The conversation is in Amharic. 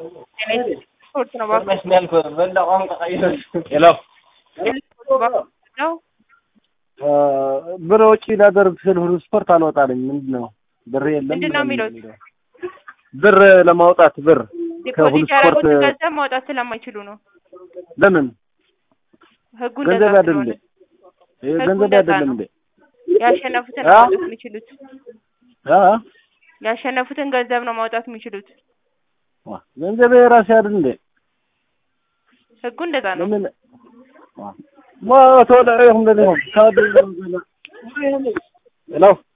ስፖርት ነው እባክህ። መስሚያል በላ ቋንቋ ቀይረ ሄሎ ነው ብር ወጪ ላደርግ ስል ሁሉ ስፖርት አልወጣልኝ። ምንድን ነው ብር የለም ምንድን ነው ምናምን የሚሉት? የሚለው። ብር ለማውጣት ብር ከሁሉ ዲፖዚት ስፖርት ያደረጉትን ገንዘብ ማውጣት ስለማይችሉ ነው። ለምን ህጉ ገንዘብ እንደዛ አይደለም ስለሆነ እንዴ? ይሄ ህጉ ገንዘብ እንደዛ አይደለም ነው። እንዴ? ያሸነፉትን አ? ማውጣት የሚችሉት አ ያሸነፉትን ገንዘብ ነው ማውጣት የሚችሉት። ዋ፣ ገንዘብ የራሴ አይደል እንዴ? ህጉ እንደዛ ነው። ለምን ዋ ማ ተወላ ይሁን ለኔ ካድ ሄሎ